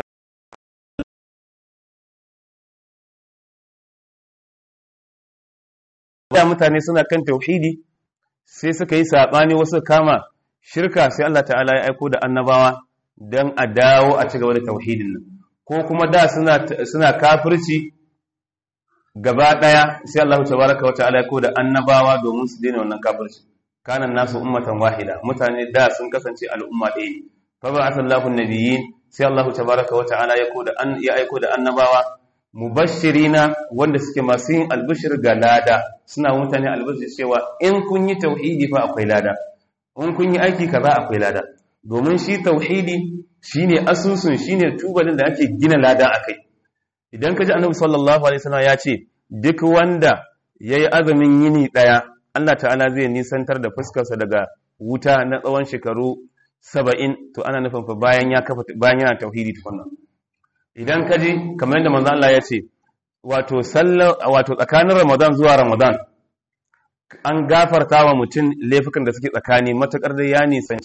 da mutane suna kan tauhidi sai suka yi sabani wasu kama shirka sai Allah ta'ala ya aiko da annabawa don a dawo a ci gaba da tauhidin nan ko kuma da suna suna kafirci gaba daya sai Allah tabaraka wa ta'ala ya aiko da annabawa domin su daina wannan kafirci kana nasu ummatan wahida mutane da sun kasance al'umma ɗaya fa ba'atha Allahu nabiyyin sai Allah tabaraka wa ta'ala ya aiko da ya aiko da annabawa mubashirina wanda suke masu yin albishir ga lada suna mutane albishir cewa in kun yi tauhidi fa akwai lada in kun yi aiki kaza akwai lada domin shi tauhidi shine asusun shine tubalin da ake gina lada akai idan ka ji annabi sallallahu alaihi wasallam ya ce duk wanda yayi azumin yini daya Allah ta'ala zai nisantar da fuskarsa daga wuta na tsawon shekaru 70 to ana nufin fa bayan ya kafa bayan yana tauhidi tukunna idan ka ji kamar yadda manzo Allah ya ce wato sallar wato tsakanin Ramadan zuwa Ramadan an gafarta wa mutum laifukan da suke tsakani matakar da ya nisanci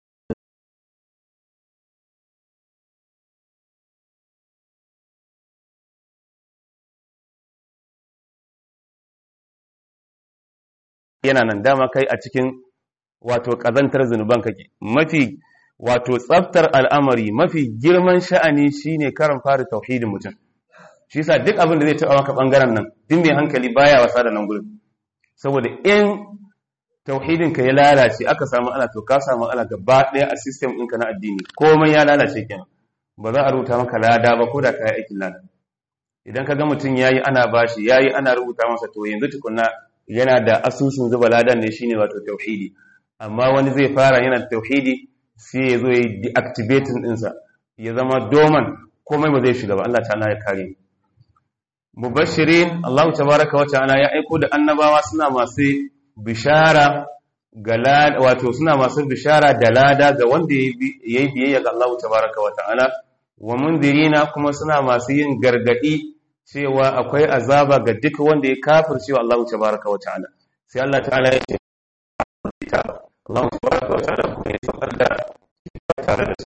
yana nan dama kai a cikin wato kazantar zunuban kake mafi wato tsaftar al'amari mafi girman sha'ani shine karan fara tauhidin mutum shi yasa duk abin da zai taɓa maka ɓangaren nan din mai hankali baya wasa da nan gurin saboda in tauhidin ka ya lalace aka samu ana to ka samu ana gaba ɗaya a system ɗinka na addini komai ya lalace kenan ba za a rubuta maka lada ba ko da ka yi aikin lada idan ka ga mutum ya yi ana bashi ya yi ana rubuta masa to yanzu tukunna yana da asusun zuba ladan ne shine wato tauhidi amma wani zai fara yana da tauhidi sai ya zo ya yi deactivating ɗinsa ya zama doman komai ba zai shiga ba Allah ta'ala ya kare mubashirin Allah tabaraka wa ta'ala ya aiko da annabawa suna masu bishara ga wato suna masu bishara da lada ga wanda ya yi biyayya ga Allah tabaraka wa ta'ala wa mundirina kuma suna masu yin gargadi cewa akwai azaba ga duk wanda ya kafircewa Allah tabaraka wa ta'ala sai Allah ta'ala ya ce Allah tabaraka wa ta'ala kuma ya saukar da tare da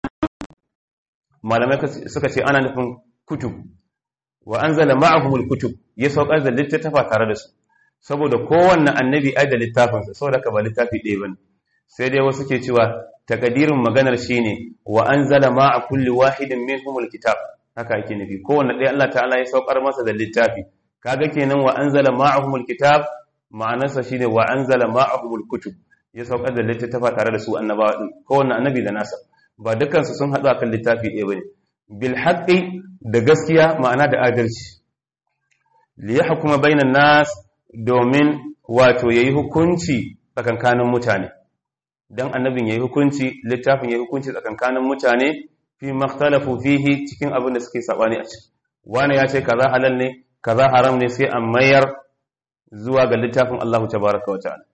malamai suka ce ana nufin kutub wa anzala ma'ahumul kutub ya saukar da littattafa tare da su saboda kowanne annabi ai da littafinsa saboda ka ba littafi ɗaya bane sai dai wasu ke cewa takadirin maganar shine wa anzala ma'a kulli wahidin minhumul kitab haka yake nufi kowanne ɗaya Allah ta'ala ya saukar masa da littafi kaga kenan wa anzala ma'ahumul kitab ma'anarsa shine wa anzala ma'ahumul kutub ya saukar da littattafa tare da su annabawa din kowanne annabi da nasa ba dukkan su sun haɗu akan littafi ɗaya bane bil haqqi da gaskiya ma'ana da adalci li yahkuma bainan nas domin wato yayi hukunci tsakankanin mutane dan annabin yayi hukunci littafin yayi hukunci tsakankanin mutane fi makhtalafu fihi cikin abin da suke sabani a ciki wani ya ce kaza halal ne kaza haram ne sai an mayar zuwa ga littafin Allah tabaaraka wa ta'ala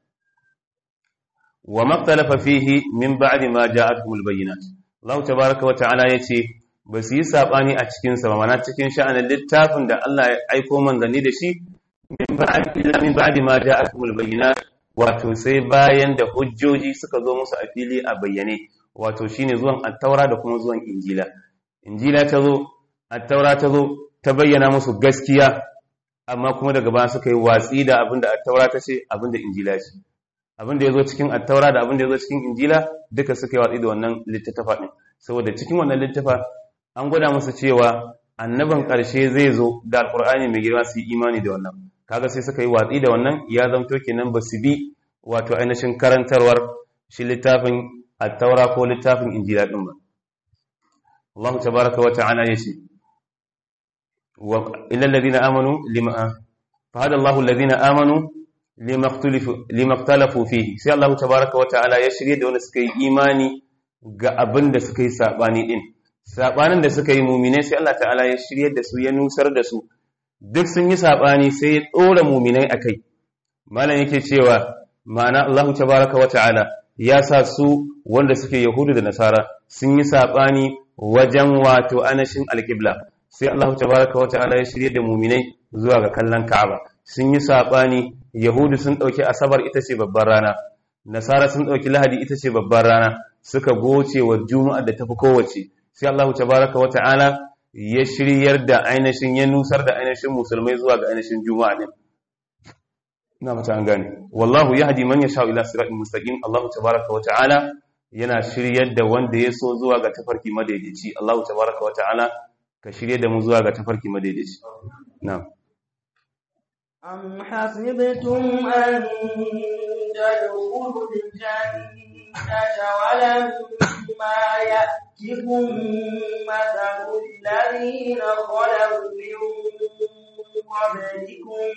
wa maktalafa fihi min ba'di ma ja'atuhumul bayyinat Allah tabaaraka wa ta'ala yace ba su yi sabani a cikin sa mana cikin sha'anin littafin da Allah ya aiko manzanni da shi min ba'di illa min ba'di ma ja'atuhumul bayyinat wato sai bayan da hujjoji suka zo musu a fili a bayyane wato shine zuwan at-taura da kuma zuwan injila injila ta zo at-taura ta zo ta bayyana musu gaskiya amma kuma daga baya suka yi watsi da abinda at-taura ta ce abinda injila ce abin da ya zo cikin attaura da abin da ya zo cikin injila duka suka yi watsi da wannan littattafa ɗin saboda cikin wannan littafa an gwada musu cewa annabin ƙarshe zai zo da alƙur'ani mai girma su yi imani da wannan kaga sai suka yi watsi da wannan ya zamto kenan ba su bi wato ainihin karantarwar shi littafin at-taura ko littafin injila din ba Allah tabaraka wa ta'ala yace wa illal ladina amanu lima fa hada Allahu alladhina amanu lima ikhtalafu lima ikhtalafu fihi sai Allah tabaraka wa ta'ala ya shirye da wanda suka yi imani ga abin da suka yi sabani din sabanin da suka yi mu'mine sai Allah ta'ala ya shirye da su ya nusar da su duk sun yi sabani sai ya dora mu'minai akai malam yake cewa ma'ana Allah tabaraka wa ta'ala ya sa su wanda suke yahudu da nasara sun yi sabani wajen wato anashin alƙibla sai Allah tabaraka wata'ala ya shirye da muminai zuwa ga kallon Ka'aba sun yi sabani Yahudu sun dauki Asabar ita ce babbar rana Nasara sun dauki Lahadi ita ce babbar rana suka goce wa Juma'a da tafi kowace sai Allah tabaraka wata'ala ya shiryar da ainihin ya nusar da ainihin musulmai zuwa ga ainihin Juma'a din ina mata an gane wallahu yahdi man yasha ila siratin mustaqim Allah tabaraka wata'ala yana shiryar da wanda ya so zuwa ga tafarki madaidaici Allah tabaraka wa ta'ala ka shirye da mu zuwa ga tafarki madaidaici na'am أم حسبتم أن تدخلوا الجنة ولما يأتكم مثل الذين خلوا من قبلكم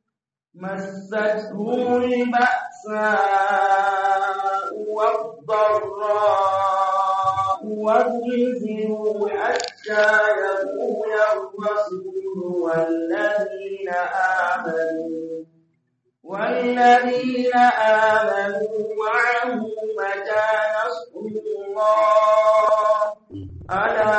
مستهم البأساء والضراء وزلزلوا حتى يقول الرسول والذين آمنوا والذين آمنوا معه متى نصر الله ألا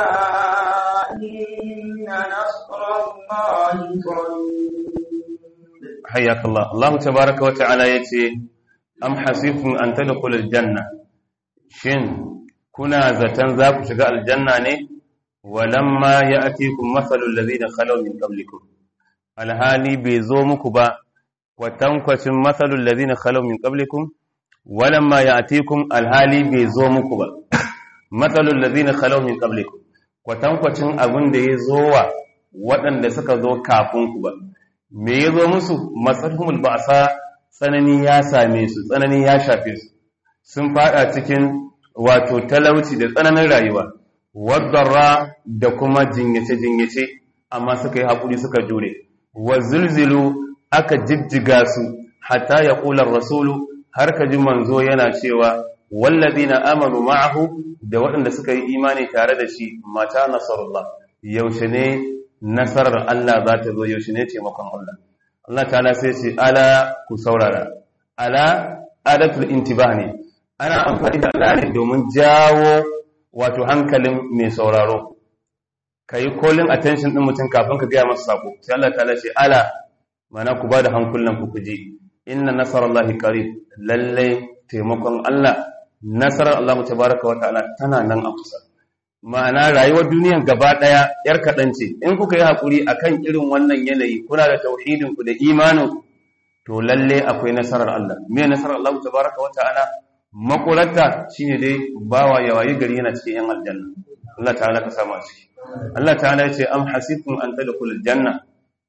إن نصر الله قريب حياك الله الله تبارك وتعالى يتي am hasibtum an tadkhulul janna shin kuna zatan za ku shiga aljanna ne walamma ya'tikum mathalul ladina khalaw min qablikum alhali bai zo muku ba kwatankwacin mathalul ladina khalaw min qablikum walamma ya'tikum alhali bai zo muku ba mathalul ladina khalaw min qablikum kwatankwacin abin da ya zo wa waɗanda suka zo kafin ku ba me ya zo musu masalhumul ba'sa tsanani ya same su tsanani ya shafe su sun fada cikin wato talauci da tsananin rayuwa wadarra da kuma jinyace-jinyace amma suka yi haƙuri suka jure wa zulzilu aka jijjiga su hatta ya ƙular rasulu har ka ji manzo yana cewa wallazi na amanu ma'ahu da waɗanda suka yi imani tare da shi mata nasarullah yaushe ne nasarar Allah za ta zo yaushe ne taimakon Allah Allah ta'ala sai ce ala ku saurara ala adatul intibah ne ana amfani da ala ne domin jawo wato hankalin mai sauraro kai calling attention din mutum kafin ka gaya masa sako sai Allah ta'ala ce ala mana ku bada hankulan ku kuji inna nasarallahi qarib lalle taimakon Allah nasarar Allah tabaraka wa ta'ala tana nan a kusa ma'ana rayuwar duniyan gaba ɗaya ‘yar kaɗan ce, in kuka yi haƙuri a kan irin wannan yanayi, kuna da tauhidinku da imaninku, to lalle akwai nasarar Allah. Me nasarar Allah ta baraka wa ta'ala? Makulata shi ne dai bawa ya wayi gari yana cikin ‘yan aljanna. Allah ta'ala ka sama ciki. Allah ta'ala ya ce, Am hasibtum an tada kula janna.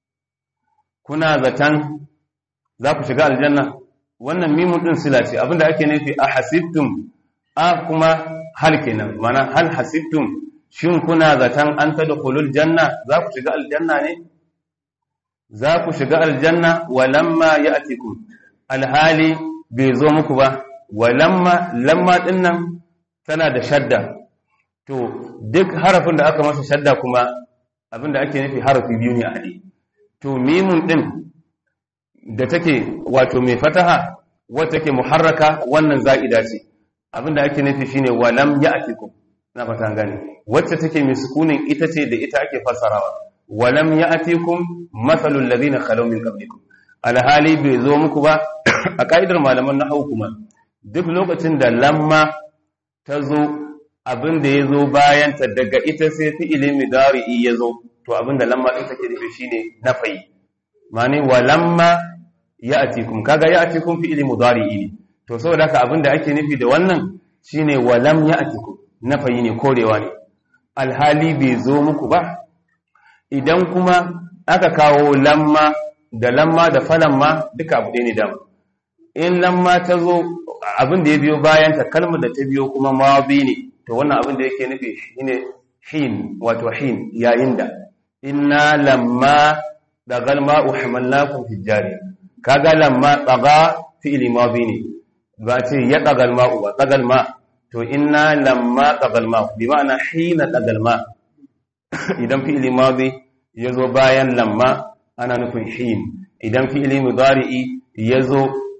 Kuna zaton za ku shiga aljanna? Wannan mimun ɗin sila ce, abinda ake nufi a hasibtum a kuma hal kenan mana hal hasibtum shin kuna zaton an tadkhulul janna za ku shiga aljanna ne za ku shiga aljanna walamma ya'tikum alhali bai zo muku ba walamma lamma dinnan tana da shadda to duk harafin da aka masa shadda kuma abinda ake nufi harafi biyu ne a hade to mimun din da take wato mai fataha wata take muharraka wannan za'ida ce abinda ake nufi shine walam ya'tikum na fata gane wacce take mai sukunin ita ce da ita ake fassarawa walam ya'tikum mathalul ladina khalaw min qablikum alhali bai zo muku ba a kaidar malaman nahwu kuma duk lokacin da lamma ta zo abinda ya zo bayan ta daga ita sai fi'ili mudari'i ya zo to abinda lamma din take nufi shine nafayi ma'ani walamma ya'tikum kaga ya'tikum fi'ili mudari'i ne to saboda haka abinda ake nufi da wannan shine walam ya'tikum nafayi ne korewa ne alhali bai zo muku ba idan kuma aka kawo lamma da lamma da falamma duka abu ɗaya ne dama in lamma ta zo abin da ya biyo bayan ta kalmar da ta biyo kuma mawabi ne to wannan abin da yake nufi shine hin wato hin yayin da inna lamma dagal ma'u hamalnakum fi jariya kaga lamma tsaga fi'li mawabi ne ba ce ya dagal ma'u ba dagal ma to inna lamma tsagal ma'u bi ma'ana hina dagal ma idan fi'li mawabi ya zo bayan lamma ana nufin hin idan fi'li mudari'i ya zo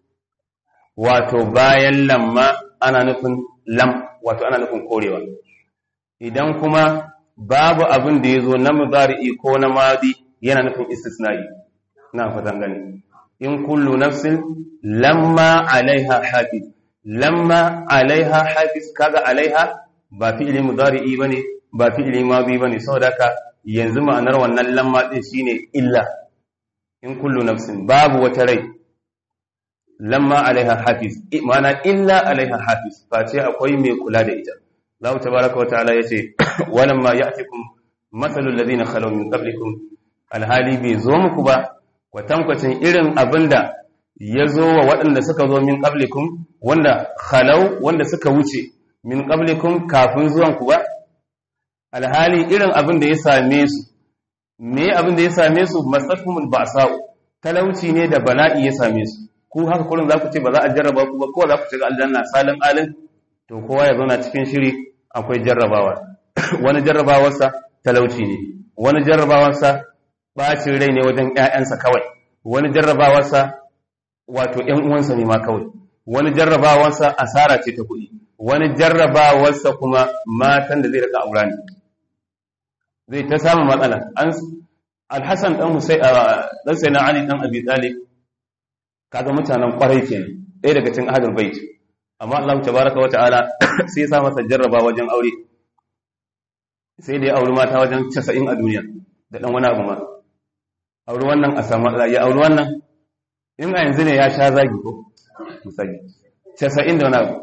wato bayan lamma ana nufin lam wato ana nufin korewa idan kuma babu abin da ya zo na mudari'i ko na madi yana nufin istisna'i na fatan gani in kullu nafsin lamma alaiha hafiz lamma alaiha hafiz kaga alaiha ba fi'li mudari'i bane ba fi'li madi bane saboda haka yanzu ma'anar wannan lamma din shine illa in kullu nafsin babu wata rai lamma alaiha hafiz ma'ana illa alaiha hafiz face akwai mai kula da ita Allah tabaraka wa ta'ala yace walamma ya'tikum mathalul ladina khalaw min qablikum alhali bai zo muku ba kwatankwacin irin abinda ya zo wa waɗanda suka zo min qablikum wanda khalaw wanda suka wuce min qablikum kafin zuwan ku ba alhali irin abin da ya same su me abin da ya same su masafhumul ba'sa'u talauci ne da bala'i ya same su ku haka kullum za ku ce ba za a jarraba ku ba kowa za ku shiga aljanna salin alin to kowa ya zauna cikin shiri akwai jarrabawa wani jarrabawarsa talauci ne wani jarrabawarsa bacin rai ne wajen ƴaƴansa kawai wani jarrabawarsa wato ƴan uwansa ne ma kawai wani jarrabawarsa asara ce ta kuɗi wani jarrabawarsa kuma matan da zai rika aura ne zai ta samu matsala an alhassan dan husai dan sai na ali dan abi talib kaga mutanen kwarai kenan ɗaya daga cikin ahlul bait amma Allah tabaraka wa ta'ala sai ya sa masa jarraba wajen aure sai da ya auri mata wajen 90 a duniya da dan wani abu ma auri wannan a samu ya auri wannan in a yanzu ne ya sha zagi ko misali 90 da wani abu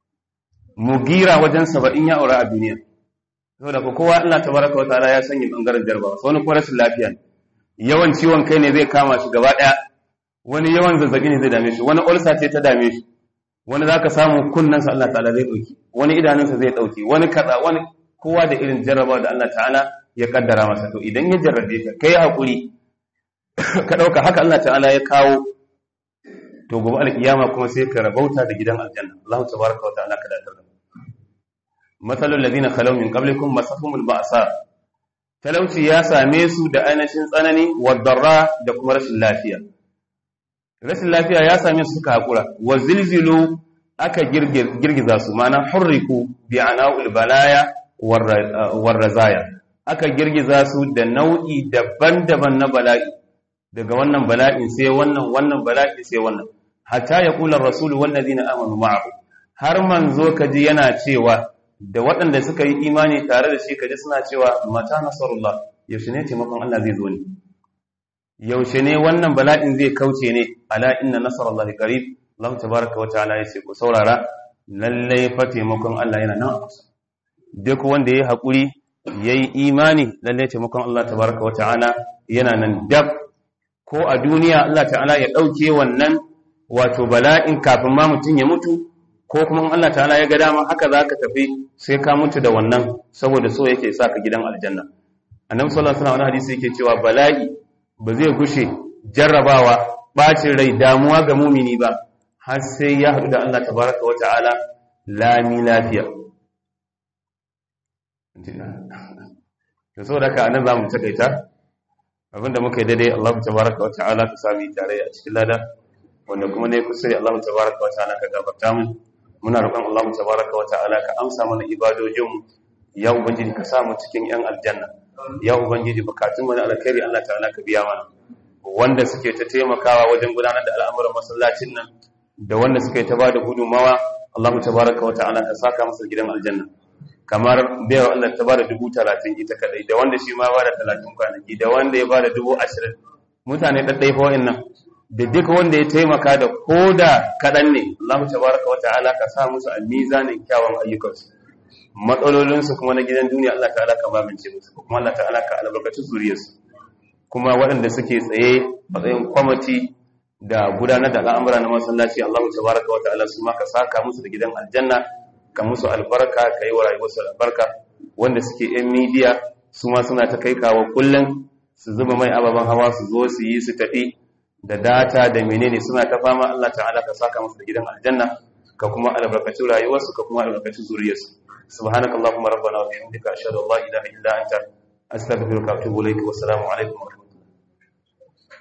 mugira wajen 70 ya aura a duniya saboda ko kowa Allah tabaraka wa ta'ala ya sanya bangaren jarrabawa wani kuma rashin lafiya yawan ciwon kai ne zai kama shi gaba daya wani yawan zazzabi ne zai dame shi wani ulsa ce ta dame shi wani zaka samu kunnansa Allah ta'ala zai dauki wani idanunsa zai dauki wani kaza wani kowa da irin jarrabawa da Allah ta'ala ya kaddara masa to idan ya jarrabe ka kai hakuri ka dauka haka Allah ta'ala ya kawo to gobe alkiyama kuma sai ka rabauta da gidan aljanna Allah tabaraka wa ta'ala ka datar da matsalul ladina khalaw min qablikum masahumul ba'sa talauci ya same su da ainihin tsanani wadarra da kuma rashin lafiya rashin lafiya ya same su suka hakura wa zilzilu aka girgiza su mana hurriku bi ana'ul balaya war razaya aka girgiza su da nau'i daban-daban na bala'i daga wannan bala'in sai wannan wannan bala'i sai wannan hatta ya kula rasulu wallazina amanu ma'ahu har manzo kaji yana cewa da waɗanda suka yi imani tare da shi kaji suna cewa mata nasarullah yaushe ne taimakon Allah zai zo ne yaushe ne wannan bala'in zai kauce ne ala inna nasarallahi qarib Allah tabaaraka wa ta'ala yace ku saurara lalle fa taimakon Allah yana nan duk wanda yayi hakuri yayi imani lalle taimakon Allah tabaaraka wa ta'ala yana nan dab ko a duniya Allah ta'ala ya dauke wannan wato bala'in kafin ma mutun ya mutu ko kuma in Allah ta'ala ya ga dama haka za ka tafi sai ka mutu da wannan saboda so yake sa ka gidan aljanna annabi sallallahu alaihi wasallam hadisi yake cewa bala'i ba zai gushe jarrabawa bacin rai damuwa ga mumini ba har sai ya haɗu da Allah tabaraka wa ta'ala lami lafiya to saboda haka anan zamu takaita abinda muka yi daidai Allah tabaraka wa ta'ala ka sami tare a cikin lada wanda kuma ne kusa Allah tabaraka wa ta'ala ka gafarta mu muna roƙon Allah tabaraka wa ta'ala ka amsa mana ibadojin ya ubangiji ka sa mu cikin yan aljanna ya ubangiji bukatun mu na alkhairi Allah ta'ala ka biya mana wanda suke ta taimakawa wajen gudanar da al'amuran masallacin nan da wanda suke ta bada gudunmawa Allah tabaraka wa ta'ala ka saka masa gidan aljanna kamar bayar Allah ta bada dubu talatin ita kadai da wanda shi ma bada talatin kwanaki da wanda ya bada dubu ashirin mutane ɗaɗɗai fa wa'annan da duk wanda ya taimaka da koda kaɗan ne Allah tabaraka wa ta'ala ka sa musu a mizanin kyawun ayyukansu matsalolinsu kuma na gidan duniya Allah ta'ala ka magance musu kuma Allah ta'ala ka albarkaci zuriyarsu kuma waɗanda suke tsaye matsayin kwamati da gudanar da al'amura na masallaci Allah tabaraka wa ta'ala su ma ka saka musu da gidan aljanna ka musu albarka ka yi wa rayuwarsu albarka wanda suke yan midiya su ma suna ta kai kawo kullum su zuba mai ababen hawa su zo su yi su tafi da data da menene suna ta fama Allah ta'ala ka saka musu da gidan aljanna ka kuma albarkaci rayuwarsu ka kuma albarkaci zuriyarsu subhanakallahumma rabbana wa bihamdika ashhadu an la ilaha illa anta astaghfiruka wa atubu ilayk wa assalamu alaikum wa